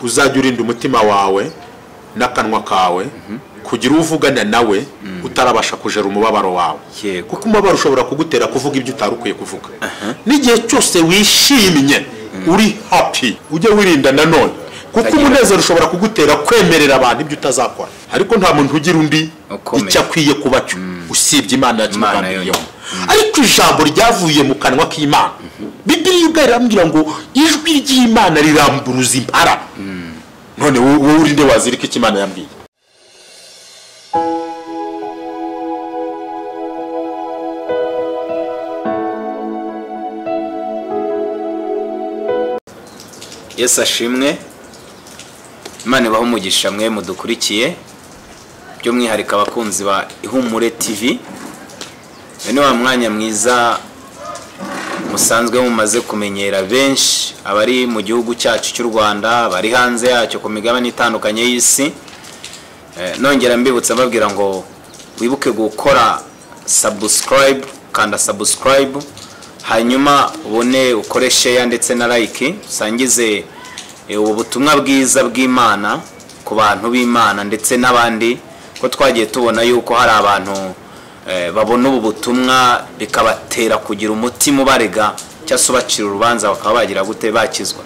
uzajya urinda umutima wawe n'akanwa kawe kugira uvugana nawe utarabasha kujera umubabaro wawe Yego. kuko umubabaro ushobora kugutera kuvuga ibyo utari ukwiye kuvuga n'igihe cyose wishimye uri happy ujye wirinda nanone kuko Utagira- umunezero ushobora kugutera kwemerera abantu ibyo utazakora ariko nta muntu ugira undi Ukomeye. icyo akwiye kuba cyo usibye imana ya Imana kimugambiriyeho yonyine. ariko ijambo ryavuye mu kanwa k'imana bibiri ubwayo irambwira ngo ijwi ry'imana riramburuza impara none wo- wowe uri nde wazirika icyo imana yambwiye yesu ashimwe imana ibaha umugisha mwe mudukurikiye by'umwihariko abakunzi ba ihumure tv uyu ni wa mwanya mwiza musanzwe mumaze kumenyera benshi abari mu gihugu cyacu cy'u rwanda abari hanze yacyo ku migabane itandukanye y'isi Eh, nongera mbibutsa mbabwira ngo wibuke gukora subscribe kanda subscribe hanyuma ubone ukore share ndetse na like usangize eh, ubu butumwa bwiza bw'imana ku bantu b'imana ndetse n'abandi ko twagiye tubona yuko hari abantu eh, babona ubu butumwa bikabatera kugira umutima ubarega cyangwa se ubacira urubanza bakaba bagira gute bakizwa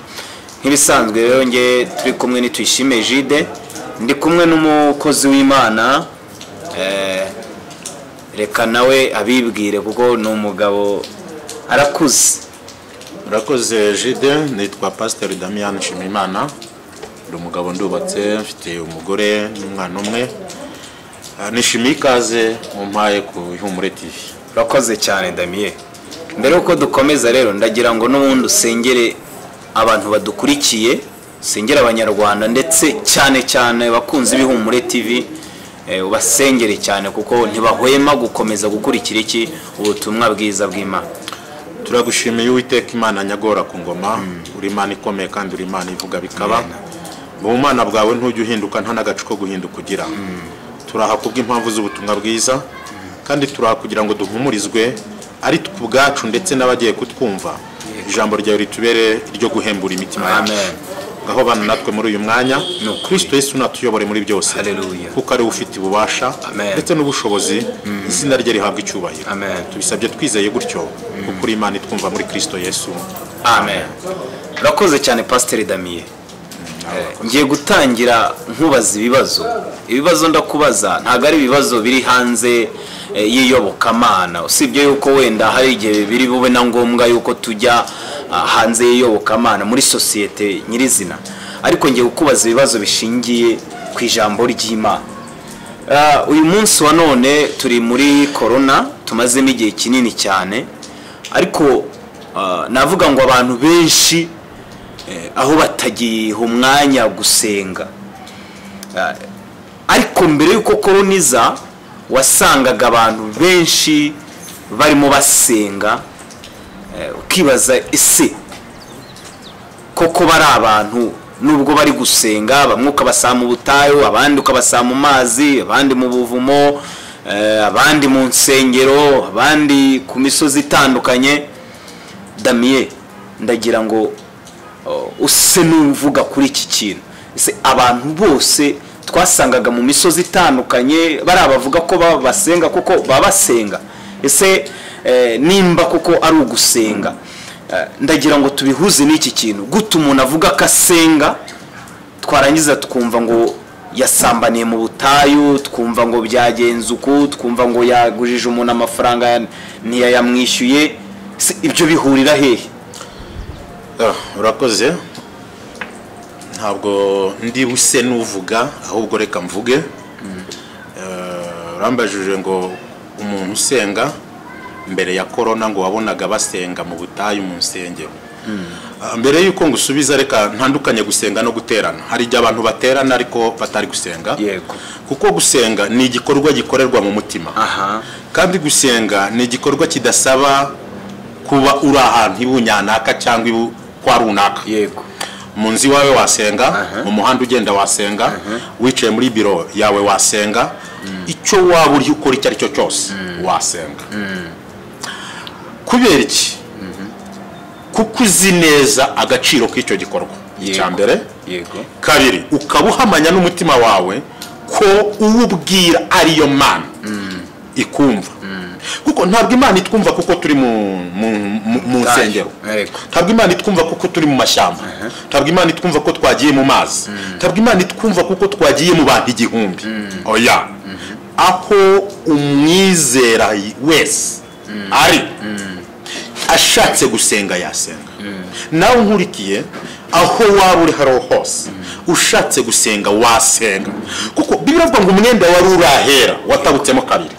nk'ibisanzwe rero nge turi kumwe nitwishime jide ndi kumwe n'umukozi w'imana eh, reka nawe abibwire kuko ni umugabo arakuze murakoze jide nitwa pasiteri damiyani nshimiyimana ndi umugabo ndubatse mfite umugore n'umwana umwe Ah, nishimiye ikaze mu mpaye ku ihumure tv urakoze cyane damiye mbere yuko dukomeza rero ndagira ngo n'ubundi usengere abantu badukurikiye usengere abanyarwanda ndetse cyane cyane abakunzi b'ihumure tv eh, ubasengere cyane kuko ntibahwema gukomeza gukurikira iki ubutumwa bwiza bw'imana turagushimiye uwiteka imana nyagora ku ngoma uri imana ikomeye kandi uri imana ivuga bikaba mu bumana bwawe ntujya uhinduka nta n'agace ko guhinduka ugira turaha kubw'impamvu z'ubutumwa bwiza kandi turaha kugira ngo duhumurizwe ari twe ubwacu ndetse n'abagiye kutwumva ijambo ryawe ritubere iryo guhembura imitima yacu Amen. ngaho bana natwe muri uyu mwanya ukuri. kirisito yesu natuyobore muri byose Hallelujah. kuko ari we ufite ububasha Amen. ndetse n'ubushobozi izina rye rihabwa icyubahiro Amen. tubisabye twizeye gutyo kuko uri imana itwumva muri kirisito yesu amen urakoze cyane pasiteri damiye ngiye gutangira nkubaza ibibazo ibibazo ndakubaza ntabwo ari ibibazo biri hanze eh, y'iyobokamana usibye yuko wenda hari igihe biri bube na ngombwa yuko tujya ah, hanze y'iyobokamana muri sosiyete nyirizina ariko ngiye kukubaza ibibazo bishingiye ku ijambo ry'imana Ah, uyu munsi wa none turi muri korona tumazemo igihe kinini cyane ariko ah, navuga ngo abantu benshi eh, aho batagiha umwanya gusenga Ah, ariko mbere y'uko korona iza wasangaga abantu benshi barimo basenga eh, ukibaza ese koko bari abantu nubwo bari gusenga bamwe ukabasanga mu butayu abandi ukabasanga mu mazi abandi mu buvumo eh, abandi mu nsengero abandi ku misozi itandukanye damiye ndagira ngo oh, use n'uvuga kuri iki kintu ese abantu bose twasangaga mu misozi itandukanye bari abavuga ko ba- basenga kuko baba basenga ese eh, nimba kuko ari ugusenga eh, ndagira ngo tubihuze n'iki kintu guta umuntu avuga ko asenga twarangiza tukumva ngo yasambaniye mu butayu twumva ngo byagenze uku twumva ngo yagujije umuntu amafaranga ya- ntiyayamwishyuye Se ibyo bihurira hehe Ah, urakoze ntabwo ndi buse n'uvuga ahubwo reka mvuge Eh, urambajije ngo umuntu usenga mbere ya korona ngo wabonaga basenga mu butayu mu nsengero Ah, mbere y'uko ngusubiza reka ntandukanye gusenga no guterana hari igihe abantu baterana ariko batari gusenga yego kuko gusenga ni igikorwa gikorerwa mu mutima aha kandi gusenga ni igikorwa kidasaba kuba uri ahantu ibunyanaka cyangwa ibu kwa runaka yego mu nzu iwawe wasenga Aha. mu muhanda ugenda wasenga wicaye muri biro yawe wasenga icyo waba uri ukora icyo ari cyo cyose wasenga kubera iki kuko uzi neza agaciro k'icyo gikorwa Yego. icya mbere yego kabiri ukaba uhamanya n'umutima wawe ko uwo ubwira ariyo mana ikumva kuko ntabwo imana itwumva kuko turi mu- mu- mu- mu Ubutayu. nsengero Yego. ntabwo imana itwumva kuko turi mu mashyamba ntabwo imana itwumva ko twagiye mu mazi ntabwo imana itwumva kuko twagiye mu bantu igihumbi oya aho umwizera wese ari ashatse gusenga yasenga nawe nkurikiye aho waba uri hariho hose ushatse gusenga wasenga kuko biravuga ngo umwenda wari urahera watabutsemo kabiri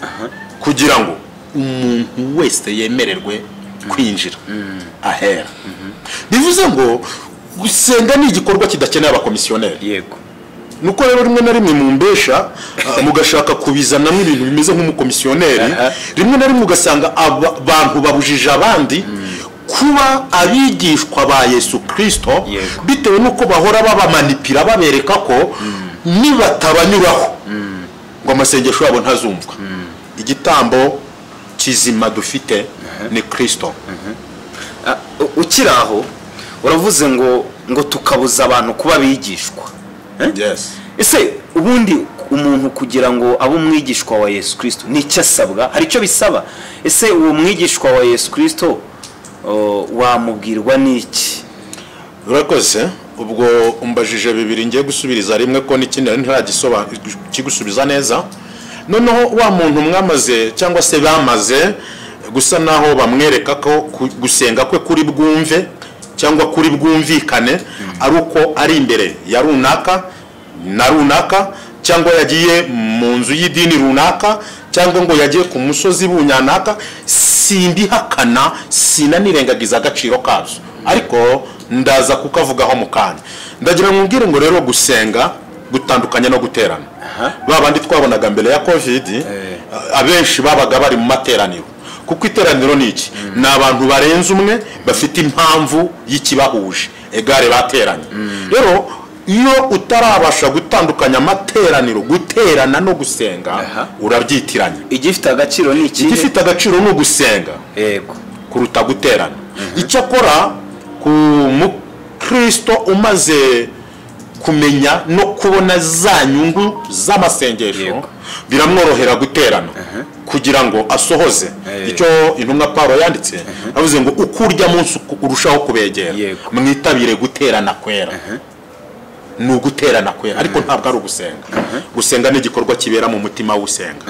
kugira ngo umuntu wese yemererwe kwinjira ahera bivuze ngo gusenga ni igikorwa kidakeneye abakomisiyoneri yego nuko rero rimwe na rimwe mumbesha mugashaka kubizanamo ibintu bimeze nk'umukomisiyoneri Aha. rimwe na rimwe ugasanga aba- abantu babujije abandi kuba abigishwa ba yesu kirisito Yego. bitewe n'uko bahora babamanipira babereka ko nibatabanyuraho ngo amasengesho yabo ntazumvwa igitambo kizima dufite ni kirisito Ah, u- ukiri aho uravuze ngo ngo tukabuza abantu kuba abigishwa Eh? ese ubundi umuntu kugira ngo abe umwigishwa wa yesu kirisito ni icyo asabwa hari icyo bisaba ese uwo mwigishwa wa yesu kirisito oh, wamubwirwa n'iki urakoze ubwo umbajije bibiri ngiye gusubiriza rimwe ko n'ikindi nari ntiragisoba- kigusubiza neza noneho wa muntu mwamaze cyangwa se bamaze gusa naho bamwereka ko ku- gusenga kwe kuri bwumve cyangwa kuri bwumvikane ari uko ari imbere ya runaka na runaka cyangwa yagiye mu nzu y'idini runaka cyangwa ngo yagiye ku musozi bunyanaka simbihakana sinanirengagiza agaciro kazo ariko ndaza kukavugaho mu kanya ndagira mwubwire ngo rero gusenga gutandukanye no guterana ba bandi twabonaga mbere ya kovidi abenshi babaga bari mu materaniro kuko iteraniro ni iki ni abantu barenze umwe bafite impamvu y'ikibahuje egare bateranye rero iyo utarabasha gutandukanya amateraniro guterana no gusenga Aha. urabyitiranya igifite agaciro ni ikihe igifite agaciro ni ugusenga yego kuruta guterana icyakora ku mukristo umaze kumenya no kubona za nyungu z'amasengesho Yego. biramworohera guterana kugira ngo asohoze Eh. icyo intumwa pawulo yanditse avuze ngo uko urya munsi uko urushaho kubegera Yego. mwitabire guterana kwera ni uguterana kwera ariko ntabwo ari ugusenga gusenga ni igikorwa kibera mu mutima w'usenga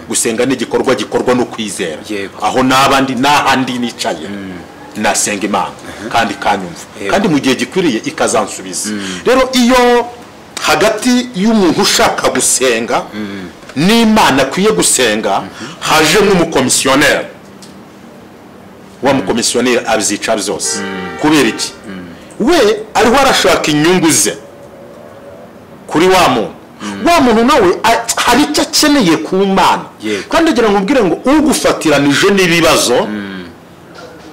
gusenga ni igikorwa gikorwa no kwizera Yego. aho n'abandi n'ahandi nicaye nasenga imana kandi ikanyumva Yego. kandi mu gihe gikwiriye ikazansubiza rero iyo hagati y'umuntu ushaka gusenga n'imana akwiye gusenga haje nk'umukomisiyoneri wa mukomisiyoneri abyica byose kubera iki we ariho arashaka inyungu ze kuri wa muntu wa muntu nawe a- hari icyo akeneye ku mana Yego. kandi agira ngo ubwire ngo ugufatiranije n'ibibazo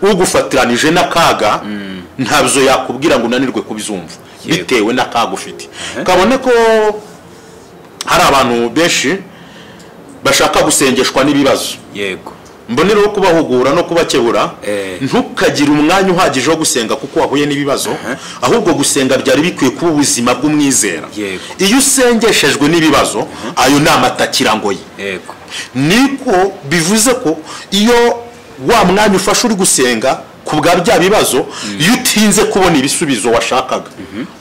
ugufatiranije n'akaga ntabyo yakubwira ngo unanirwe kubizumva Yego. bitewe n'akaga ufite kabone ko hari abantu benshi bashaka gusengeshwa n'ibibazo yego mbonereho kubahugura no kubakebura Eh. ntukagire umwanya uhagije wo gusenga kuko wahuye n'ibibazo ahubwo gusenga byari bikwiye kuba ubuzima bw'umwizera Yego. iyo usengeshejwe n'ibibazo ayo ni amatakirangoyi yego niko bivuze ko iyo wa mwanya ufashe uri gusenga ku bwa bya bibazo iyo utinze kubona ibisubizo washakaga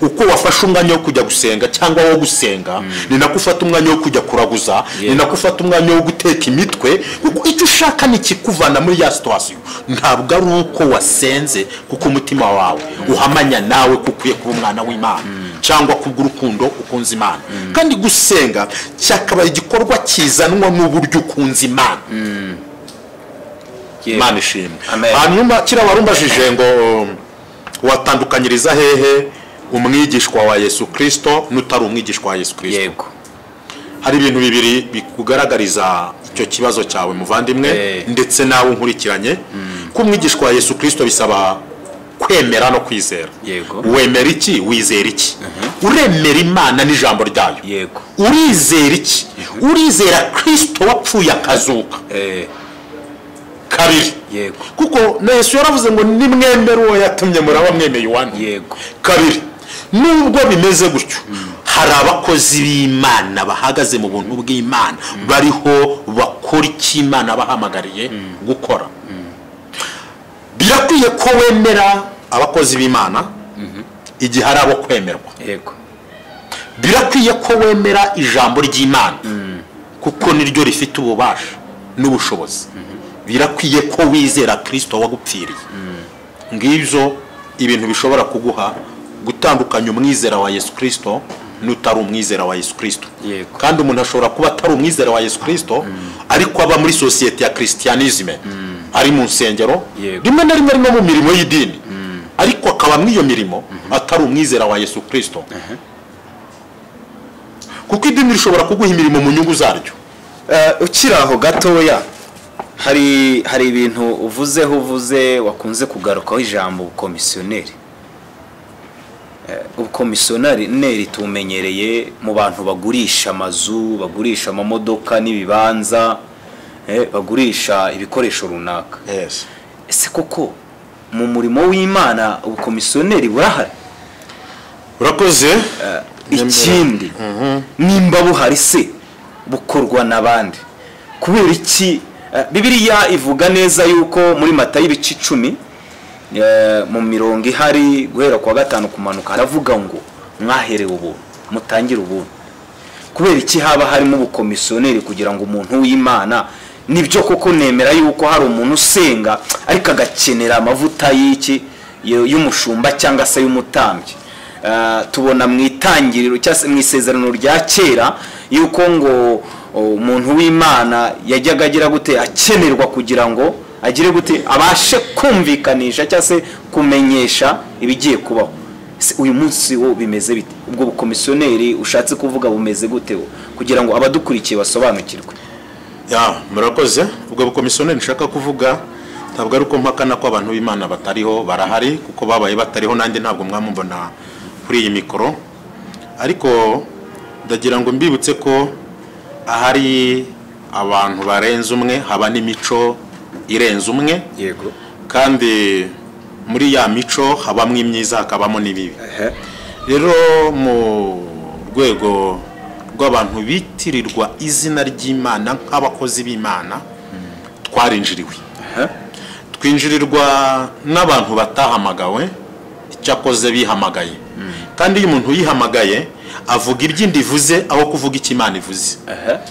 uko wafashe umwanya wo kujya gusenga cyangwa wo gusenga ni nako ufata umwanya wo kujya kuraguza ni Yego. nako ufata umwanya wo guteka imitwe kuko icyo ushaka ni ikikuvana muri ya situwasiyo ntabwo ari uko wasenze kuko umutima wawe uhamanya nawe ko ukwiye kuba umwana w'imana cyangwa kubw'urukundo ukunze imana kandi gusenga cyakabaye igikorwa kizanwa n'uburyo ukunze imana yego imana ishimwe Amen. hanyuma kiriya warumbajije ngo watandukanyiriza hehe umwigishwa wa yesu kirisito n'utari umwigishwa wa yesu kirisito yego hari ibintu bibiri bikugaragariza icyo kibazo cyawe muvandimwe Eh. ndetse nawe unkurikiranye ko umwigishwa wa yesu kirisito bisaba kwemera no kwizera Yego. wemera iki wizera iki uremera imana n'ijambo ryayo yego urizera iki urizera kirisito wapfuye akazuka Eh, kabiri yego kuko na yesu yaravuze ngo nimwemere uwo yatumye muraba mwemeye uwanyu yego kabiri nubwo bimeze gutyo hari abakozi b'imana bahagaze mu buntu bw'imana bariho bakora icyo imana bahamagariye gukora birakwiye ko wemera abakozi b'imana igihe ari abo kwemerwa yego birakwiye ko wemera ijambo ry'imana kuko niryo rifite ububasha n'ubushobozi birakwiye ko wizera kirisito wagupfiriye ngibyo ibintu bishobora kuguha gutandukanya umwizera wa yesu kirisito n'utari umwizera wa yesu kirisito Yego. kandi umuntu ashobora kuba atari umwizera wa yesu kirisito ariko aba muri sosiyete ya kirisitiyanizime ari mu nsengero Yego. rimwe na rimwe ari no mu mirimo y'idini ariko akaba muri iyo mirimo atari umwizera wa yesu kirisito kuko idini rishobora kuguha imirimo mu nyungu zaryo Eh, ukiri aho gatoya hari hari ibintu uvuzeho uvuze wakunze kugarukaho ijambo ubukomisiyoneri Eh, ubukomisiyoneri neri tumenyereye mu bantu bagurisha amazu bagurisha amamodoka n'ibibanza eh, bagurisha ibikoresho runaka ese koko mu murimo w'imana ubukomisiyoneri burahari urakoze ikindi nimba buhari se bukorwa n'abandi kubera iki eh, bibiliya ivuga neza yuko muri mata y'ibice icumi eh, mu mirongo ihari guhera ku wa gatanu kumanuka haravuga ngo mwaherewe ubuntu mutangire ubuntu kubera iki haba harimo ubukomisiyoneri kugira ngo umuntu w'imana nibyo koko nemera yuko hari umuntu usenga ariko agakenera amavuta y'iki y- y'umushumba cyangwa se y'umutambyi Eh, tubona mu itangiriro cyangwa se mu isezerano rya kera yuko ngo o, umuntu w'imana yajyaga agira gute akenerwa kugira ngo agire gute abashe kumvikanisha cyangwa se kumenyesha ibigiye kubaho Se uyu munsi wo bimeze bite ubwo bukomisiyoneri ushatse kuvuga bumeze gute wo kugira ngo abadukurikiye basobanukirwe ya murakoze ubwo bukomisiyoneri nshaka kuvuga ntabwo ari uko mpakana ko abantu b'imana batariho barahari kuko babaye batariho nanjye ntabwo mwamubona kuri iyi mikoro ariko ndagira ngo mbibutse ko ahari abantu barenze umwe haba n'imico irenze umwe yego kandi muri ya mico habamo imyiza hakabamo n'ibibi rero mu rwego rw'abantu bitirirwa izina ry'imana nk'abakozi b'imana twarinjiriwe twinjirirwa n'abantu batahamagawe icyakoze bihamagaye kandi iyo umuntu yihamagaye avuga iby'inda ivuze aho kuvuga icyo imana ivuze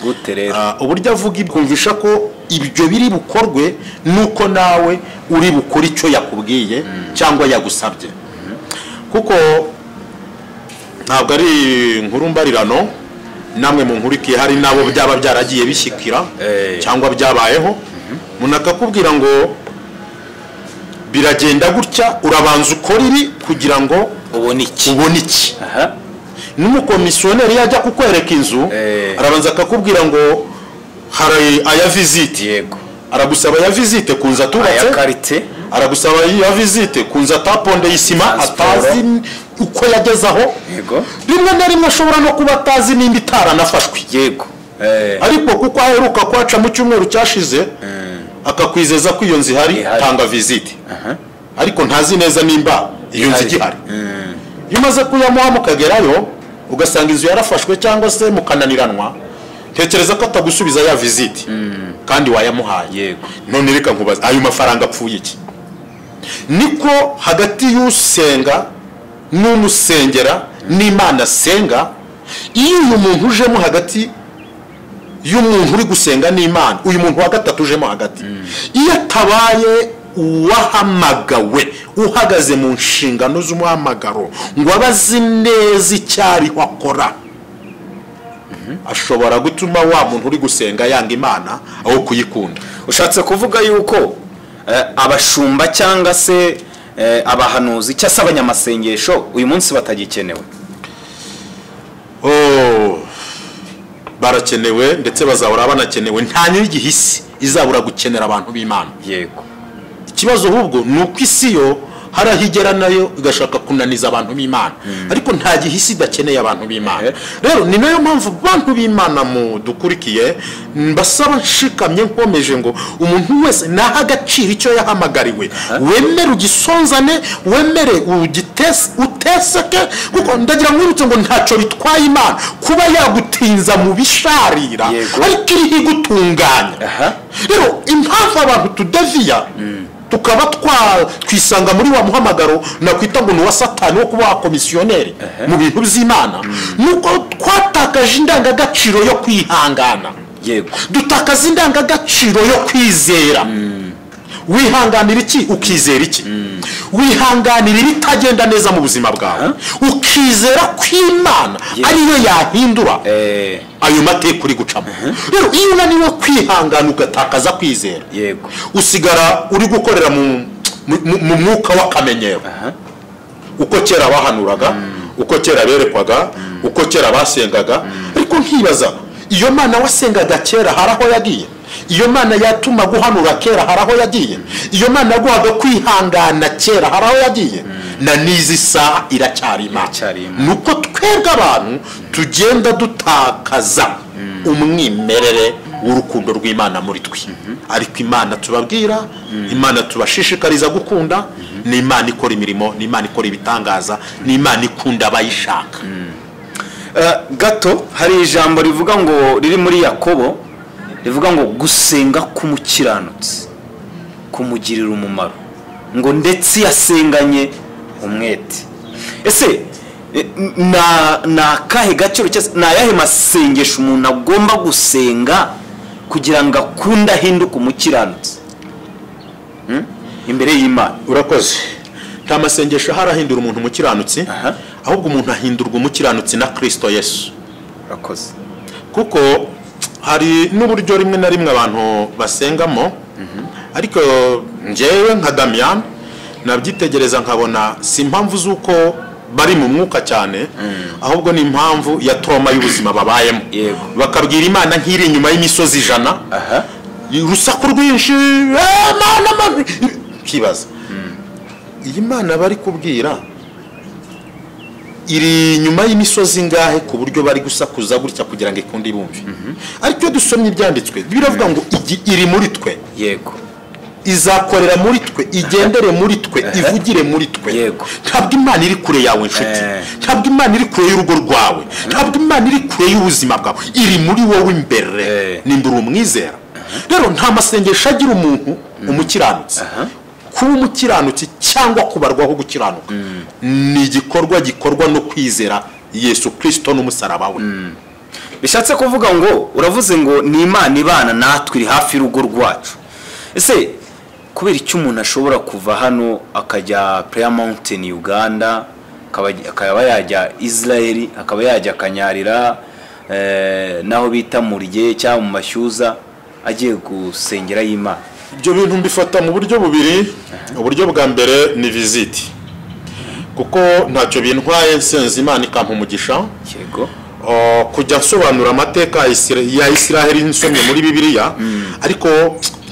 gute rero Ah, uburyo avuga ibyo kumvisha ko ibyo biri bukorwe nuko nawe uri bukore icyo yakubwiye cyangwa yagusabye kuko ntabwo ari inkuru mbarirano namwe mu nkuru ikiye hari n'abo byaba byaragiye bishyikira Eh. cyangwa byabayeho umuntu akakubwira ngo biragenda gutya urabanza ukora ibi kugira ngo ubona iki ubone iki aha n'umukomisiyoneri iyo ajya kukwereka inzu Eh. arabanza akakubwira ngo hari aya vizite yego aragusaba aya vizite ku nzu aya atubatse karite aragusaba ya vizite ku nzu atapondeye isima Transport. atazi uko yageze aho yego rimwe na rimwe ashobora no kuba atazi nimba itaranafashwe yego Eh, ariko kuko aheruka kwaca mu cyumweru cyashize akakwizeza ko iyo nzu ihari Ihari. tanga vizite aha ariko ntazi neza nimba iyo nzu Ihari. igihari iyo umaze kuyamuha mukagerayo ugasanga inzu yarafashwe cyangwa se mukananiranwa tekereza ko atagusubiza ya viziti kandi wayamuhaye Yego. none reka nkubaze ayo mafaranga apfuye iki niko hagati y'usenga n'umusengera n'imana asenga iyo uyu muntu ujemo hagati y'umuntu uri gusenga n'imana uyu muntu wa gatatu ujemo hagati iyo atabaye uwahamagawe uhagaze mu nshingano z'umuhamagaro ngo aba azi neza icyo ariho akora ashobora gutuma wa muntu uri gusenga yanga imana aho kuyikunda ushatse kuvuga yuko eh, abashumba cyangwa se eh, abahanuzi cyangwa se abanyamasengesho uyu munsi batagikenewe Oh, barakenewe ndetse bazahora banakenewe nta nyir'igihe isi izabura gukenera abantu b'imana yego ikibazo ahubwo ni uko isi yo hari aho igera nayo igashaka kunaniza abantu b'imana ariko nta gihe isi idakeneye abantu b'imana rero ni nayo mpamvu bantu b'imana mudukurikiye mbasaba nshikamye nkomeje ngo umuntu wese nahe agaciro icyo yahamagariwe wemere ugisonzane wemere ugitese uteseke kuko ndagira ngo wirutse ngo ntacyo bitwaye imana kuba yagutinza mu bisharira Yego. ariko iriho igutunganya Aha. rero impamvu abantu tudaviya tukaba twa- twisanga muri wa muhamagaro nakwita ngo ni uwa satani wo kuba wakomisiyoneri mu bintu by'imana ni uko twatakaje indangagaciro yo kwihangana yego dutakaza indangagaciro yo kwizera wihanganira iki ukizera iki wihanganira ibitagenda neza mu buzima bwawe ukizera ko imana Yego. ariyo yahindura Eh, ayo mateka uri gucamo rero iyo unaniwe kwihangana ugatakaza kwizera yego usigara uri gukorera mu mu- mu- mu mwuka w'akamenyero uko kera bahanuraga uko kera berekwaga uko kera basengaga ariko nkibaza iyo mana wasengaga kera hari aho yagiye iyo mana yatuma guhanura kera hari aho yagiye iyo mana yaguhaga kwihangana kera hari aho yagiye na n'izi saha iracyari imana Iracyari imana. ni uko twebwe abantu tugenda dutakaza umwimerere w'urukundo rw'imana muri twe ariko imana tubabwira imana tubashishikariza gukunda ni imana ikora imirimo ni imana ikora ibitangaza ni imana ikunda abayishaka Eh, gato hari ijambo rivuga ngo riri muri yakobo rivuga ngo gusenga k'umukiranutsi kumugirira umumaro ngo ndetse yasenganye umwete ese eh, na ni akahe gaciro cyangwa se ni ayahe masengesho umuntu agomba gusenga kugira ngo akunde ahinduke umukiranutsi Hmm? imbere y'imana urakoze nta masengesho ahari ahindura umuntu umukiranutsi Aha. ahubwo umuntu ahindurwa umukiranutsi na kirisito yesu urakoze kuko hari n'uburyo rimwe na rimwe abantu basengamo ariko ngewe nka damiyani nabyitegereza nkabona si impamvu z'uko bari mu mwuka cyane ahubwo ni impamvu ya toroma y'ubuzima babayemo Yego. bakabwira imana nk'iri inyuma y'imisozi ijana aha urusaku rwinshi "Eh, mana, mana." ukibaza iyi mana bari kubwira iri inyuma y'imisozi ingahe ku buryo bari gusakuza gutya kugira ngo ikunde ibumve ariko iyo dusomye ibyanditswe biravuga ngo igi- iri muri twe yego izakorera muri twe igendere muri twe ivugire muri twe Yego. ntabwo imana iri kure yawe nshuti Eh. ntabwo imana iri kure y'urugo rwawe ntabwo imana iri kure y'ubuzima bwawe iri muri wowe imbere Eh. nimba uri umwizera rero nta masengesho agira umuntu umukiranutsi kuba umukiranutsi cyangwa kubarwaho gukiranuka ni igikorwa gikorwa no kwizera yesu kirisito n'umusaraba we bishatse kuvuga ngo uravuze ngo ni imana ibana natwe iri hafi y'urugo rwacu ese kubera icyo umuntu ashobora kuva hano akajya pureya mawuntini uganda akaba- akaba yajya israel akaba yajya akanyarira eh, n'aho bita murye cyangwa mu mashyuza agiye gusengera y'imana ibyo bintu mbifata mu buryo bubiri uburyo bwa mbere ni viziti kuko ntacyo bintwaye nsenze imana ikampa umugisha yego Uh, kujya nsobanura amateka ya Isira- ya isiraheli nsomye muri bibiliya ariko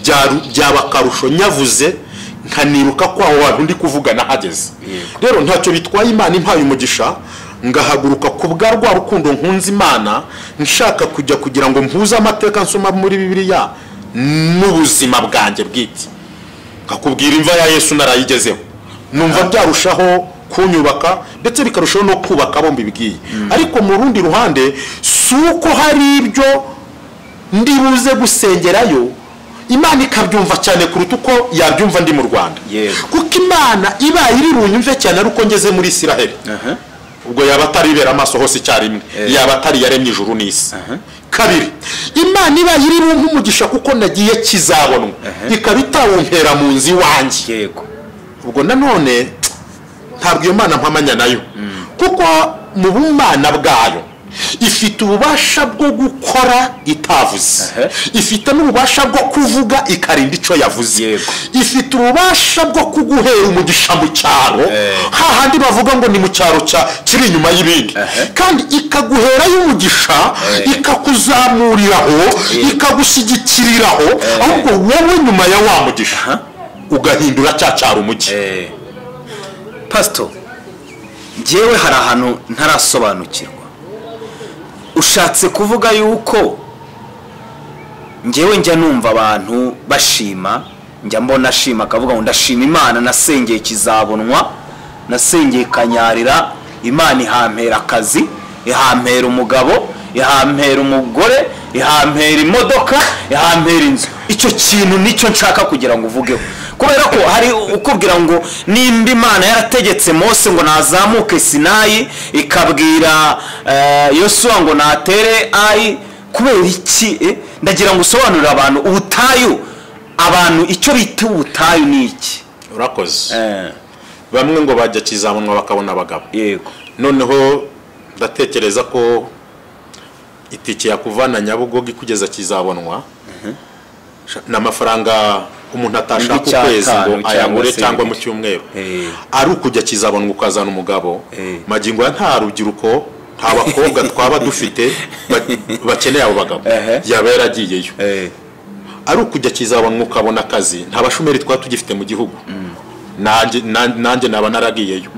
byaru- byaba akarusho nyavuze nkaniruka ko aho hantu ndi kuvuga nahageze Yego. rero ntacyo bitwaye imana impaye umugisha ngahaguruka ku bwa rwa rukundo nkunze imana nshaka kujya kugira ngo mpuze amateka nsoma muri bibiliya n'ubuzima bwanjye bwite nkakubwira imva ya yesu narayigezeho numva byarushaho kunyubaka ndetse bikarushaho no kubaka abo mbibwiye ariko mu rundi ruhande si uko hari ibyo ndi buze gusengerayo imana ikabyumva cyane kuruta uko yabyumva ndi mu rwanda Yego. kuko imana ibaye iri bunyumve cyane ari uko ngeze muri isiraheli ubwo yaba atari ibera amaso hose icyarimwe Eh. yaba atari yaremye ijuru n'isi kabiri imana ibaye iri bumpe umugisha kuko nagiye kizabonwa ikaba itawumpera mu nzu iwanjye yego ubwo nanone ntabwo iyo mana mpamanya nayo kuko mu bumana bwayo ifite ububasha bwo gukora itavuze Ehe. ifite n'ububasha bwo kuvuga ikarinda icyo yavuze Yego. ifite ububasha bwo kuguhera umugisha mu cyaro Eh. hahandi bavuga ngo ni mu cyaro cya- kiri inyuma y'ibindi Ehe. kandi ikaguherayo umugisha Eh. ikakuzamuriraho Yego. ikagushyigikiriraho ahubwo wowe nyuma ya wa mugisha ugahindura cya cyaro umugi Eh, pasito ngewe hari ahantu ntarasobanukirwa ushatse kuvuga yuko ngewe njya numva abantu bashima njya mbona ashima akavuga ngo ndashima imana nasengeye kizabonwa nasengeye kanyarira imana ihampera akazi ihampera umugabo ihampera umugore ihampera imodoka ihampera inzu icyo kintu nicyo nshaka kugira ngo uvugeho kubera ko hari ukubwira ngo nimba imana yarategetse mose ngo nazamuke sinayi ikabwira eh, yosuwa ngo natere ayi kubera iki eh? ndagira ngo usobanurire abantu ubutayu abantu icyo bita ubutayu ni iki urakoze Eh, bamwe ngo bajya kizabonwa bakabona abagabo yego noneho ndatekereza ko itike yakuvana nyabugogo ikugeza kizabonwa ni amafaranga umuntu atashaka Igice ukwezi atanu ngo ayagure cyangwa se cyangwa mu ibindi. cyumweru Eh. ari ukujya kizabonwa ukazana umugabo Eh. magingo ya nta rubyiruko nta bakobwa twaba dufite ba- bakeneye abo bagabo Ehe. yaba yaragiyeyo Eh, ari ukujya kizabonwa ukabona akazi nta bashomeri twaba tugifite mu gihugu nanjye na- nanjye naba naragiyeyo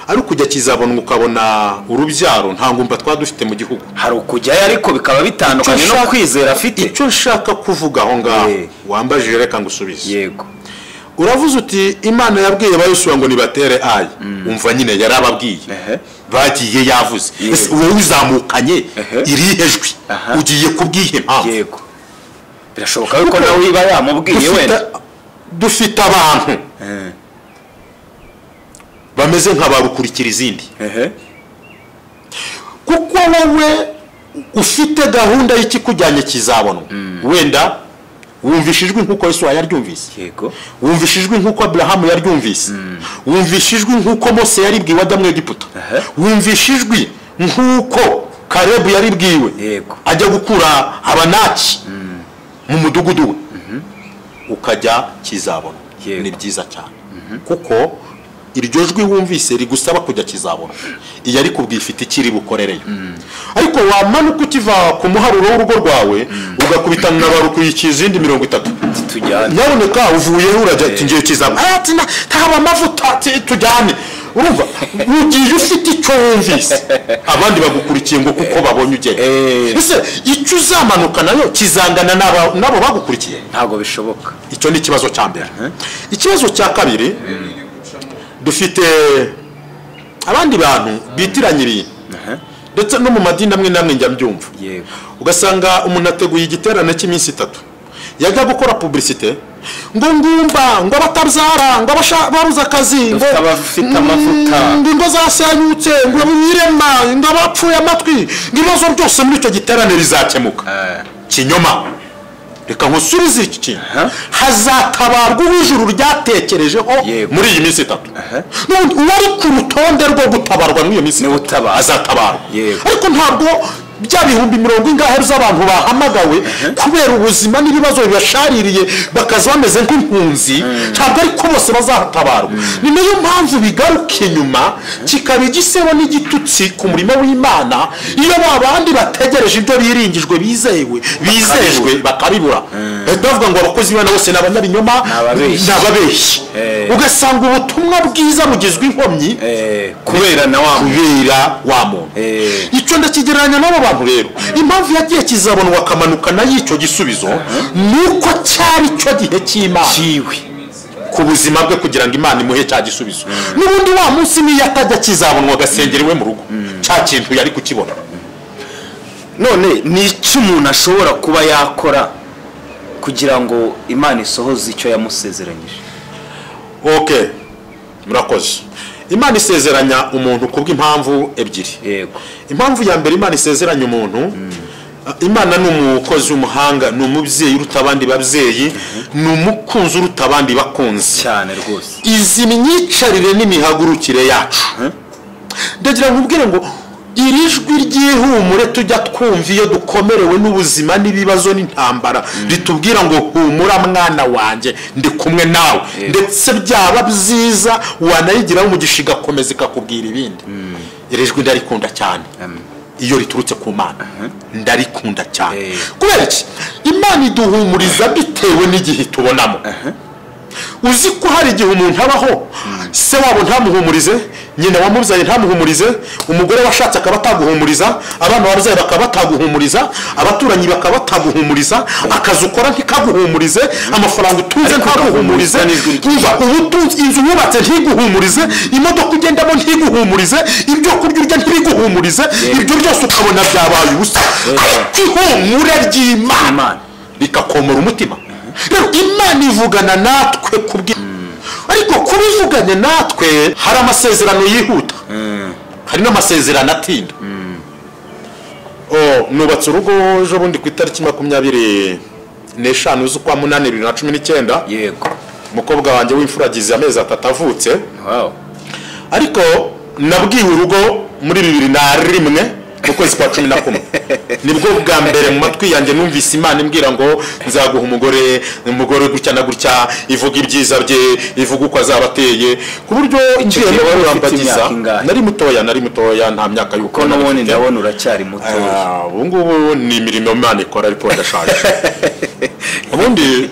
ari ukujya kizabonwa ukabona urubyaro nta ngumba twaba dufite mu gihugu hari ukujyayo ariko bikaba bitandukanye Icyo no nshaka- kwizera afite icyo nshaka kuvuga aho ngaho Eh. wambajije reka ngusubize yego uravuze uti imana yabwiye bayusura ngo nibatere ayi umva nyine yarababwiye Ehe. bagiye yavuze Yego. Ese wowe uzamukanye Ehe. irihe jwi Aha. ugiye kubwiye mpamvu yego birashoboka yuko nawe iba yamubwiye Dufite- wenda dufite abantu Eh, bameze nka ba rukurikira izindi ehe. kuko wowe ufite gahunda y'ikikujyanye kizabonwa wenda wumvisha ijwi nk'uko yesu yaryumvise yego wumvisha ijwi nk'uko aburahamu yaryumvise wumvisha ijwi nk'uko mose yaribwiwe adamu egiputa Aha. wumvisha ijwi nk'uko karebu yaribwiwe Yego. ajya gukura abanaki mu mudugudu we ukajya kizabona Yego. ni byiza cyane kuko iryo jwi wumvise rigusaba kujya kizabona iyo ari kubwifite ikiri bukorereyo ariko wamanuka ukiva ku muharuro w'urugo rwawe ugakubitana na ba rukuyikiye izindi mirongo itatu tujyane nyaboneka uvuyeho urajya ati ngiye kizaba ati na- ntaba amavuta ati tujyane urumva ugiye ufite icyo wumvise abandi bagukurikiye ngo kuko babonye ugenda Eh. ese icyo uzamanuka nayo kizangana n'aba- n'abo bagukurikiye ntabwo bishoboka icyo ni ikibazo cya mbere ikibazo cya kabiri dufite abandi bantu bitiranya ibintu Aha, ndetse no mu madini amwe n'amwe njya mbyumva yego ugasanga umuntu ateguye igiterane cy'iminsi itatu yajya gukora puburisite ngo ngumba ngo abatabyara ngo abasha- babuze akazi ngo Dufite abafite amavuta. ngo ingo zasenyutse ngo abirema ngo abapfuye amatwi ngo ibibazo byose muri icyo giterane bizakemuka Eh, kinyoma reka nkusubize iki kintu Aha. hazatabarwa uwo ijuru ryatekerejeho Yego. muri iyi minsi itatu Aha. N'ubundi uwari ku rutonde rwo gutabarwa muri iyo minsi Niwe itatu utabarwa. azatabarwa Yego. ariko ntabwo bya bihumbi mirongo ingahe z'abantu bahamagawe kubera ubuzima n'ibibazo bibashaririye bakaza bameze nk'impunzi ntabwo ariko bose bazatabarwa ni nayo mpamvu bigaruka inyuma kikaba igisebo n'igitutsi ku murimo w'imana iyo ba bandi bategereje ibyo biringijwe bizewe bizejwe bakabibura bahita bavuga ngo abakozi b'imana bose ni abanyabinyoma Ni ababeshyi. ni ababeshyi Eh. ugasanga ubutumwa bwiza bugizwe inkomyi eh, kubera na wa muntu kubera wa muntu Eh. icyo ndakigereranya n'abo bantu rero impamvu yagiye kizabonwa akamanuka nayo icyo gisubizo ni uko cyari cyo gihe cy'imana kiwe ku buzima bwe kugira ngo imana imuhe cya gisubizo n'ubundi wa munsi niyo atajya kizabonwa agasengera iwe mu rugo cya kintu yari kukibona none ni iki umuntu ashobora kuba yakora kugira ngo imana isohoze icyo yamusezeranyije ok murakoze imana isezeranya umuntu kubw'impamvu ebyiri yego impamvu ya mbere imana isezeranya umuntu imana ni umukozi w'umuhanga ni umubyeyi uruta abandi babyeyi ni umukunzi uruta abandi bakunzi cyane rwose izi myicarire n'imihagurukire yacu ndagira ngo nkubwire ngo iri jwi ry'ihumure tujya twumva iyo dukomerewe n'ubuzima n'ibibazo n'intambara ritubwira ngo humura mwana wanjye ndi kumwe nawe ndetse byaba byiza wanayigiraho umugisha igakomeza ikakubwira ibindi iri jwi ndarikunda cyane iyo riturutse ku mana ndarikunda cyane Eh. kubera iki imana iduhumuriza bitewe n'igihe tubonamo uzi ko hari igihe umuntu abaho se wabo ntamuhumurize nyina wamubyaye ntamuhumurize umugore washatse akaba ataguhumuriza abana wabyaye bakaba bataguhumuriza abaturanyi bakaba bataguhumuriza akazi ukora ntikaguhumurize amafaranga utunze ntaguhumurize ugahurizwa n'ijwi ry'Imana. uba ubutunzi inzu wubatse ntiguhumurize imodoka ugendamo ntiguhumurize ibyo kurya urya ntibiguhumurize ibyo byose ukabona byabaye ubusa ariko ihumure ry'imana Imana. bikakomora umutima rero imana ivugana natwe kubwi ariko kuba ivuganye natwe hari amasezerano yihuta hari n'amasezerano atinda Oh, nubatse urugo ejo bundi ku itariki makumyabiri n'eshanu z'ukwa munani bibiri na cumi n'icyenda yego umukobwa wanjye w'imfura agize amezi atatu avutse wow ariko nabwiwe urugo muri bibiri na rimwe mu kwezi kwa cumi na kumwe nibwo bwa mbere mu matwi yanjye numvise imana imbwira ngo nzaguha umugore umugore gutya na gutya ivuga ibyiza bye ivuga uko azaba ateye ku buryo ngiye gihe wari ufite kurambagiza imyaka ingahe? nari mutoya nari mutoya nta myaka y'uko ko n'ubundi ndabona uracyari mutoya Ah, ubu ngubu ni imirimo imana ikora ariko ndashaje ubundi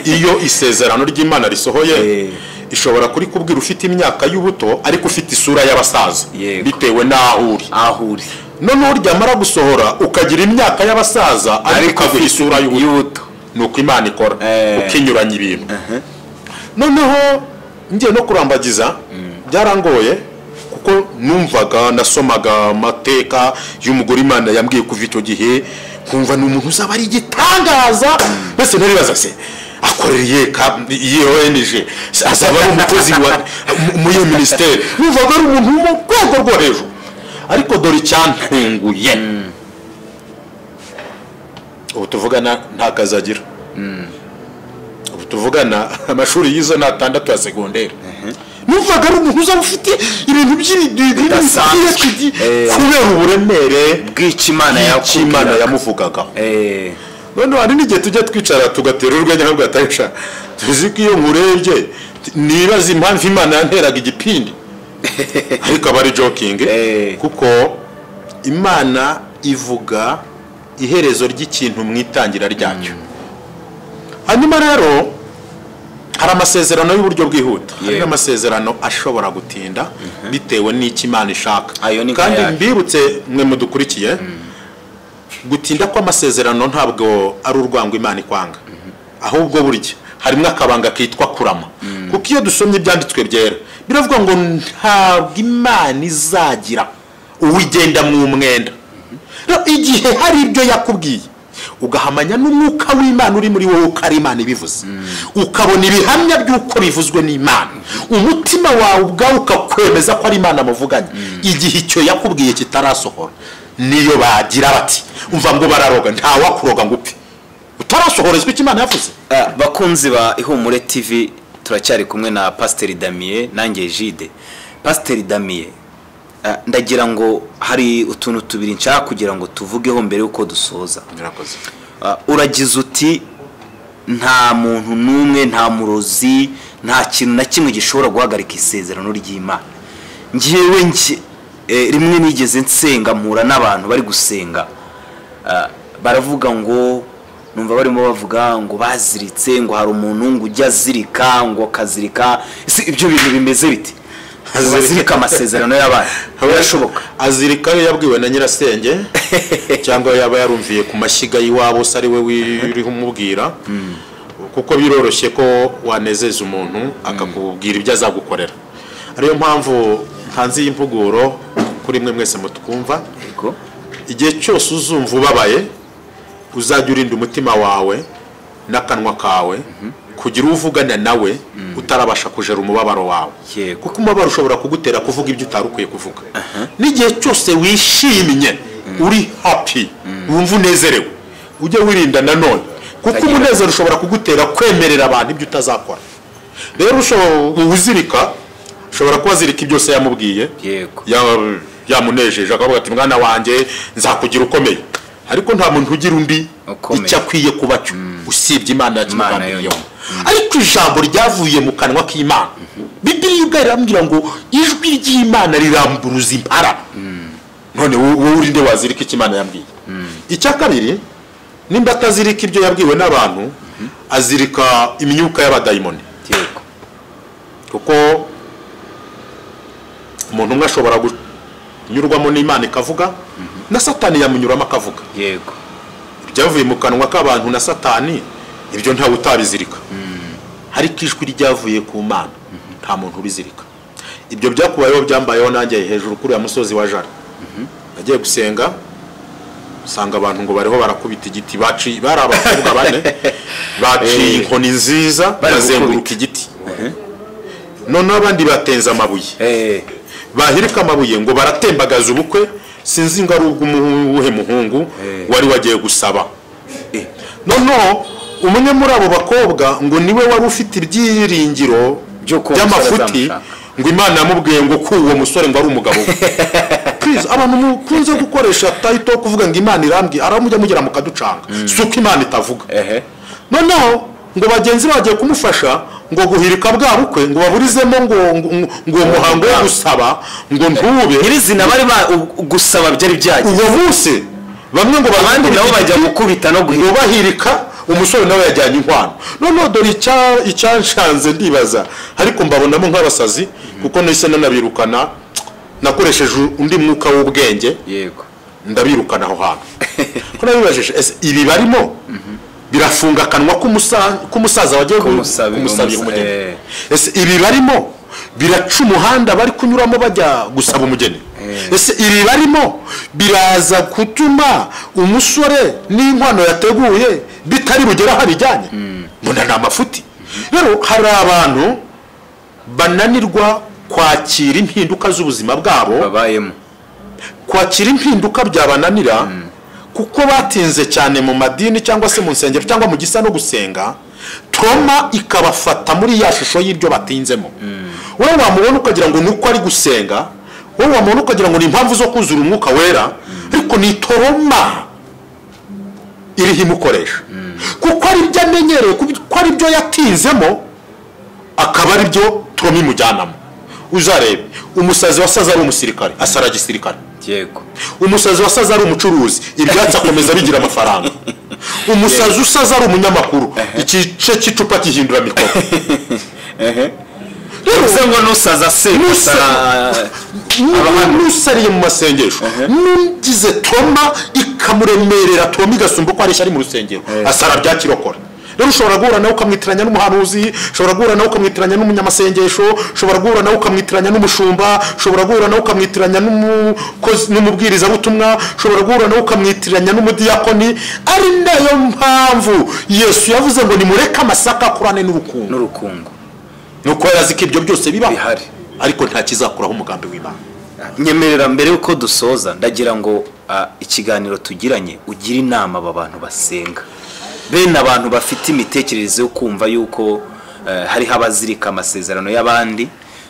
iyo isezerano ry'imana risohoye Eh. ishobora kurikubwira ufite imyaka y'ubuto ariko ufite isura y'abasaza Yego. bitewe n'aho uri aho uri noneho ryamara gusohora ukagira imyaka y'abasaza ariko Ariko ukagira ufite isura y'ubuto y'ubuto ni uko imana ikora Eh. ukinyuranya ibintu noneho ngiye no kurambagiza byarangoye kuko numvaga nasomaga amateka y'umugore imana yambwiye kuva icyo gihe nkumva ni umuntu uzaba ari igitangaza mbese ntaribaza se akorera iyihe ka- iyihe ONG Se azaba ari umukozi wa mu- mu iyo minisiteri numvaga ari umuntu wo mu rwego rwo hejuru ariko dore icyantunguye ubu tuvugana nta kazi agira ubu tuvugana amashuri yize ni atandatu ya segonderi numvaga ari umuntu uzaba ufite ibintu Bidasanzwe. by'ibidudu Eh. kubera uburemere bw'icyo imana bw'imana yakubwiraga yamuvugagaho Eh, noneho hari n'igihe tujya twicara tugatera urwenya ntabwo atarisha tuzi ko iyo nkurebye nibaza impamvu imana yanteraga igipindi ariko aba ari jokingi Eh. kuko imana ivuga iherezo ry'ikintu mu itangira ryacyo hanyuma rero hari amasezerano y'uburyo bwihuta hari Yego. n'amasezerano ashobora gutinda bitewe n'icyo imana ishaka Ayo ni nka kandi yacu. mbibutse mwe mudukurikiye gutinda kw'amasezerano ntabwo ari urwango imana ikwanga ahubwo burya harimo akabanga kitwa kurama kuko iyo dusomye ibyanditswe byera biravuga ngo ntabwo imana izagira uwigenda mu mwenda Rero igihe hari ibyo yakubwiye ugahamanya n'umwuka w'imana uri muri wowe uko ari imana ibivuze ukabona ibihamya by'uko bivuzwe n'imana umutima wawe ubwawe ukakwemeza ko ari imana amuvuganye igihe icyo yakubwiye kitarasohora niyo bagira bati umva ngo bararoga ntawakuroga ngo upfe utarasohorezwa icyo imana yavuze ah, bakunzi ba ihumure tv turacyari kumwe na pasiteri damiye nanjye jide pasiteri damiye ah, ndagira ngo hari utuntu tubiri nshaka kugira ngo tuvugeho mbere y'uko dusoza murakoze Ah, uragize uti nta muntu n'umwe nta murozi nta kintu na kimwe gishobora guhagarika isezerano ry'imana ngewe nge eh, rimwe nigeze nsenga mpura n'abantu bari gusenga Ah, baravuga ngo numva barimo bavuga ngo baziritse ngo hari umuntu ngo ujya azirika ngo akazirika ese ibyo bintu bimeze bite azirika amasezerano y'abana birashoboka azirika iyo yabwiwe na nyirasenge cyangwa yaba yarumviye ku mashyiga y'iwabo se ari we wiriho umubwira kuko biroroshye ko wanezeza umuntu akakubwira ibyo azagukorera ariyo mpamvu hanze y'impuguro kuri mwe mwese mutwumva Yego. igihe cyose uzumva ubabaye uzajya urinda umutima wawe n'akanwa kawe kugira uvugana nawe utarabasha kujera umubabaro wawe Yego. kuko umubabaro ushobora kugutera kuvuga ibyo utari ukwiye kuvuga n'igihe cyose wishimye uri happy wumva unezerewe ujye wirinda nanone kuko Utagira- umunezero ushobora kugutera kwemerera abantu ibyo utazakora rero ushobora uzirika ushobora kuba azirika ibyo se yamubwiye Yego. ya- yamunejeje akavuga ati mwana wanjye nzakugira ukomeye ariko nta muntu ugira undi Ukomeye. icyo akwiye kuba cyo usibye imana Imana yakimugambiriyeho yonyine. ariko ijambo ryavuye mu kanwa k'imana bibiriya ubwayo irambwira ngo ijwi ry'imana riramburuza impara none wo- wowe uri nde wazirika icyo imana yambwiye icya kabiri nimba atazirika ibyo yabwiwe n'abantu azirika imyuka y'abadayimoni yego kuko umuntu umwe ashobora kunyurwamo n'imana ikavuga na satani yamunyuramo akavuga yego ibyavuye mu kanwa k'abantu na satani ibyo ntawe utabizirika ariko ijwi ryavuye ku mana nta muntu ubizirika ibyo byakubayeho byambayeho nanjye hejuru kuri uriya musozi wa jara nagiye gusenga usanga abantu ngo bariho barakubita igiti baci- bari abakobwa bane baciye inkoni nziza Bari bazenguruka gukubita. igiti noneho abandi batenze amabuye eh bahirika amabuye ngo baratembagaza ubukwe sinzi ngo ari ubw'uwuhe muhungu Eh. wari wagiye gusaba eh noneho umwe muri abo bakobwa ngo niwe wari ufite ibyiringiro Byo kuba by'amafuti umusore azamushaka. ngo imana yamubwiye ngo ko uwo musore ngo ari umugabo we Please, abantu mukunze gukoresha tayito yo kuvuga ngo imana irambwiye aramujya mugera mukaducanga si uko imana itavuga ehe noneho ngo bagenzi be bagiye kumufasha ngo guhirika bwa bukwe ngo baburizemo ngo ngo- ngo uwo muhango wo gusaba ngo ntube nyirizina bari ba u- gusaba byari byagiye uwo munsi bamwe ngo abandi bakubite nabo bajya igiti, gukubita no ngo guhita bahirika umusore nawe yajyanye inkwano noneho dore icya- icyanshanze ndibaza ariko mbabonamo nk'abasazi kuko nahise nanabirukana nakoresheje undi mwuka w'ubwenge yego ndabirukana aho hantu ko nabibajije ese ibi barimo birafunga akanwa k'umusa- k'umusaza wagiye gu- Kumusabi- kumusabira umusa- umugeni eh. ese ibi barimo biraca umuhanda bari kunyuramo bajya gusaba umugeni Eh. ese ibi barimo biraza gutuma umusore n'inkwano yateguye bitari bugere aho abijyanye mbona ni amafuti rero hari abantu bananirwa kwakira impinduka z'ubuzima bwabo babayemo kwakira impinduka byabananira kuko batinze cyane mu madini cyangwa se mu nsengero cyangwa mu gisa no gusenga toma ikabafata muri ya shusho y'ibyo batinzemo wowe wamubona ukagira ngo ni uko ari gusenga wowe wamubona ukagira ngo ni impamvu zo kuzura umwuka wera ariko ni toroma iriho imukoresha kuko ari byo amenyereye kuko ari byo yatinzemo akaba ari byo toroma imujyanamo uzarebe umusazi wasaze ari umusirikare asara gisirikare yego umusazi wasaze ari umucuruzi ibyatsi akomeza bigira amafaranga umusazi usaze ari umunyamakuru igice cy'icupa gihindura mikoro ehe Rero, bivuze ngo nusaza se Nusa- gusa- nu- n'usariye mu masengesho n'ugize toma ikamuremerera toma igasumba uko areshya ari mu rusengero asara bya kirokora rero ushobora guhura nawe ukamwitiranya n'umuhanuzi ushobora guhura nawe ukamwitiranya n'umunyamasengesho ushobora guhura nawe ukamwitiranya n'umushumba ushobora guhura nawe ukamwitiranya n'umukozi- n'umubwirizabutumwa ushobora guhura nawe ukamwitiranya n'umudiyakoni ari nayo mpamvu yesu yavuze ngo nimureke amasaka akurane n'urukundo n'urukungu ni uko yari azi ko ibyo byose bibaho Bihari. ariko nta kizakuraho umugambi w'imana nyemerera mbere y'uko dusoza ndagira ngo ah, ikiganiro tugiranye ugire inama aba bantu basenga bene abantu bafite imitekerereze yo kumva yuko eh, hariho abazirika amasezerano y'abandi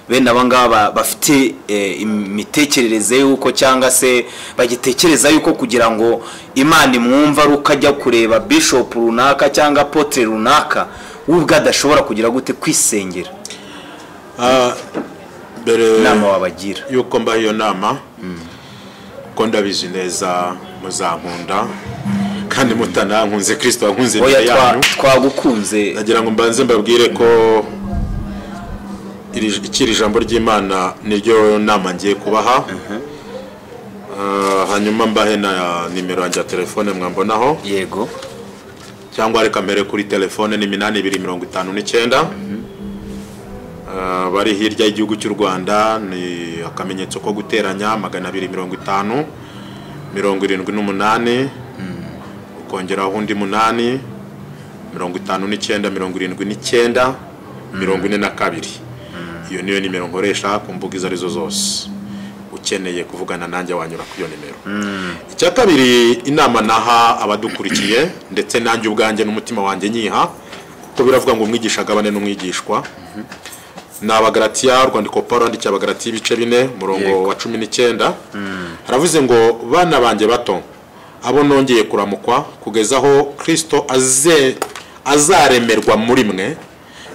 bene aba ngaba bafite eh, imitekerereze y'uko cyangwa se bagitekereza yuko kugira ngo imana imwumva ari uko ajya kureba bishop runaka cyangwa apotre runaka we ubwe adashobora kugira gute kwisengera mbere inama wabagira y'uko mbaha iyo nama ko ndabizi neza muzankunda kandi mutanankunze kirisito wankunze oya imbere twa- yanyu twagukunze nagira ngo mbanze mbabwire ko iri- iki iri jambo ry'imana niryo nama ngiye kubaha Ah, hanyuma mbahe na nimero yanjye ya telefone mwambonaho yego cyangwa reka mbere kuri telefone ni minani ibiri mirongo itanu n'icyenda Ah, bari hirya y'igihugu cy'u rwanda ni akamenyetso ko guteranya magana abiri mirongo itanu mirongo irindwi n'umunani ukongeraho undi munani mirongo itanu n'icyenda mirongo irindwi n'icyenda mirongo ine na kabiri iyo niyo nimero nkoresha ku mbuga izo arizo zose ukeneye kuvugana nanjye wanyura kuri iyo nimero icya kabiri inama naha abadukurikiye ndetse nanjye ubwanjye n'umutima wanjye nyiha kuko biravuga ngo umwigisha agabane n'umwigishwa ni abagaratiya urwandiko paul yandikiye abagaratiya ibice bine umurongo Yego. wa cumi n'icyenda haravuze ngo bana banjye bato abo nongeye kuramukwa kugeza aho kirisito aze- azaremerwa muri mwe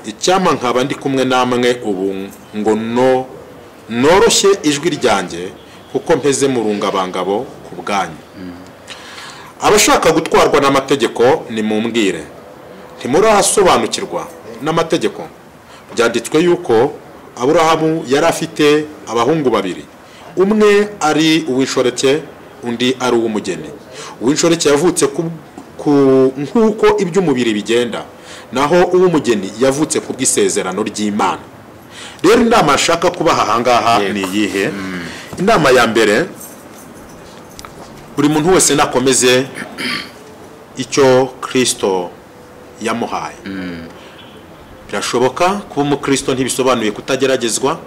icyampa nkaba ndi kumwe namwe ubu ngo no noroshye ijwi ryanjye kuko mpeze mu rungabangabo ku bwanyu abashaka gutwarwa n'amategeko nimumbwire ntimurasobanukirwa n'amategeko byanditswe yuko aburahamu yari afite abahungu babiri umwe ari uw'inshoreke undi ari uw'umugeni uw'inshoreke yavutse ku- ku- nk'uko iby'umubiri bigenda naho uw'umugeni yavutse ku bw'isezerano ry'imana rero inama nshaka kubaha ahangaha Yego. ni iyihe inama ya mbere buri muntu wese nakomeze icyo kirisito yamuhaye birashoboka kuba umukristo ntibisobanuye kutageragezwa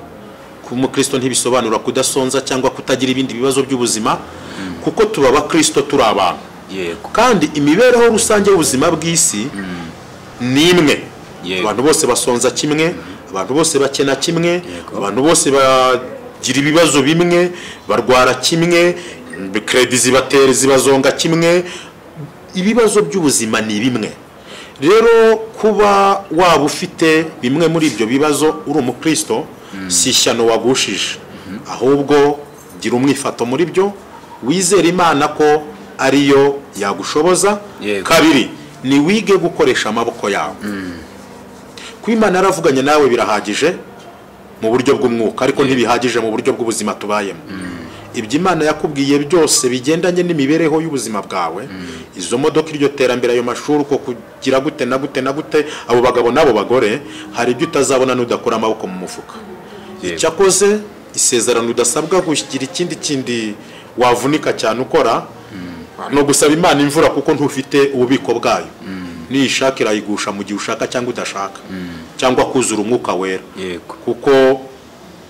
kuba umukristo ntibisobanura kudasonza cyangwa kutagira ibindi bibazo by'ubuzima kuko tuba abakristo turi abantu yego kandi imibereho rusange y'ubuzima bw'isi ni imwe Yego. abantu bose basonza kimwe abantu bose bakena kimwe Yego. abantu bose bagira ibibazo bimwe barwara kimwe keredi zibatera zibazonga kimwe ibibazo by'ubuzima ni bimwe rero kuba waba ufite bimwe muri ibyo bibazo uri umukristo si ishyano wagushije ahubwo gira umwifato muri byo wizere imana ko ariyo yagushoboza Yego. kabiri ni wige gukoresha amaboko yawe kuba imana yaravuganye nawe birahagije mu buryo bw'umwuka ariko ntibihagije mu buryo bw'ubuzima tubayemo ibyo imana yakubwiye byose bigendanye n'imibereho y'ubuzima bwawe izo modoka iryo terambere ayo mashuri uko kugira gute na gute na gute abo bagabo n'abo bagore hari ibyo utazabona n'udakura amaboko mu mufuka Yego. icyakoze isezerano udasabwa kugira ikindi kindi wavunika cyane ukora ni ugusaba imana imvura kuko ntufite ububiko bwayo niyishaka irayigusha mu gihe ushaka cyangwa udashaka cyangwa kuzura umwuka wera yego kuko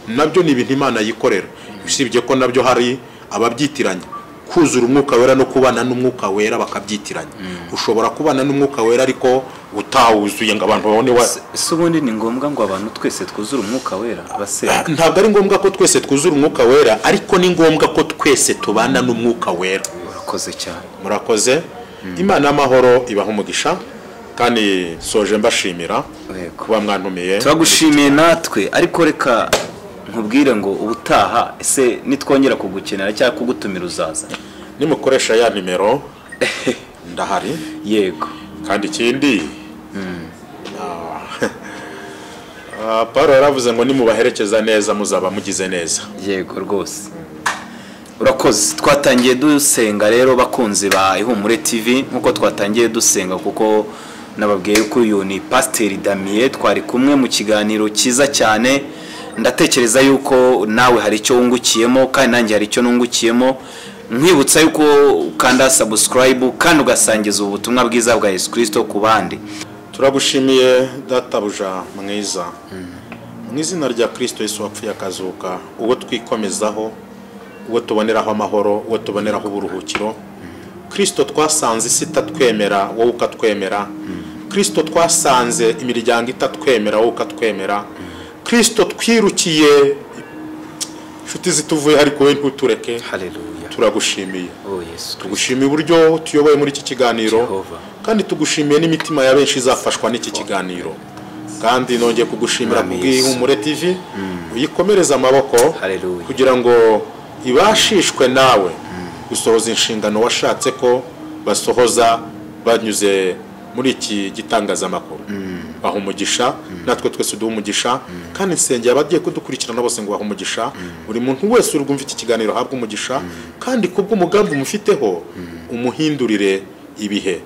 nabyo ni ibintu imana yikorera usibye ko nabyo hari ababyitiranya kuzura umwuka wera no kubana n'umwuka wera bakabyitiranya ushobora kubana n'umwuka wera ariko utawuzuye ngo abantu babone wa ese ubundi ni ngombwa ngo abantu twese twuzure umwuka wera abasenga ntabwo ari ngombwa ko twese twuzura umwuka wera ariko ni ngombwa ko twese tubana n'umwuka wera urakoze cyane murakoze imana y'amahoro ibaha umugisha kandi soje mbashimira Yego. kuba mwantumiye turagushimiye natwe ariko reka nkubwire ngo ubutaha ese nitwongera kugukenera cyangwa kugutumira uzaza nimukoresha ya nimero ndahari yego kandi ikindi Ah, paul yaravuze ngo nimubaherekeza neza muzaba mugize neza yego rwose urakoze twatangiye dusenga rero bakunzi ba ihumure tv nkuko twatangiye dusenga kuko nababwiye ko uyu ni pasiteri damiye twari kumwe mu kiganiro cyiza cyane ndatekereza yuko nawe hari icyo wungukiyemo kandi nanjye hari icyo nungukiyemo nkwibutsa yuko ukanda sabusikarayibu kandi ugasangiza ubu butumwa bwiza bwa yesu kirisito ku bandi turagushimiye databuja mwiza mu izina rya kirisito yesu wapfuye akazuka uwo twikomezaho uwo tuboneraho amahoro uwo tuboneraho uburuhukiro kirisito twasanze isi itatwemera wowe ukatwemera kirisito twasanze imiryango itatwemera wowe ukatwemera kirisito twirukiye inshuti zituvuye ariko we ntutureke hareruya turagushimiye oh yesu kirisito tugushimiye uburyo tuyoboye muri iki kiganiro Jehova. kandi tugushimiye n'imitima ya benshi izafashwa n'iki kiganiro kandi nongeye kugushimira Mwami Yesu. kubw'ihumure tv uyikomereze amaboko Haleluya. kugira ngo ibashishwe nawe gusohoza inshingano washatse ko basohoza banyuze muri iki gitangazamakuru baha umugisha natwe twese uduha umugisha kandi nsengera abagiye kudukurikirana bose ngo baha umugisha buri muntu wese uri bwumve iki kiganiro ahabwe umugisha kandi kubw'umugambi umufiteho umuhindurire ibihe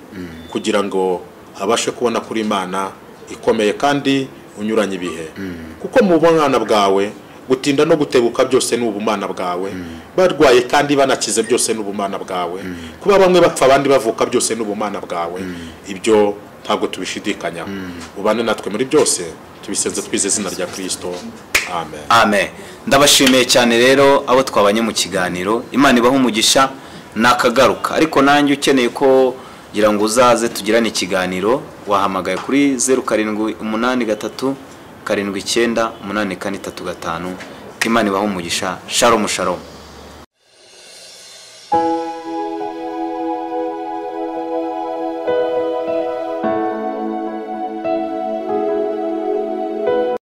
kugira ngo abashe kubona kuri imana ikomeye kandi unyuranye ibihe kuko mu bwana bwawe gutinda no gutebuka byose ni ubumana bwawe barwaye kandi banakize byose ni ubumana bwawe kuba bamwe bapfa abandi bavuka byose ni ubumana bwawe ibyo ntabwo tubishidikanyaho ubane natwe muri byose tubisenze twize izina rya kirisito amen amen ndabashimiye cyane rero abo twabanye mu kiganiro imana ibaha umugisha nakagaruka ariko nanjye ukeneye ko ngira ngo uzaze tugirane ikiganiro wahamagaye kuri zeru karindwi umunani gatatu karindwi icyenda umunani kane itatu gatanu imana ibaha umugisha sharomu sharomu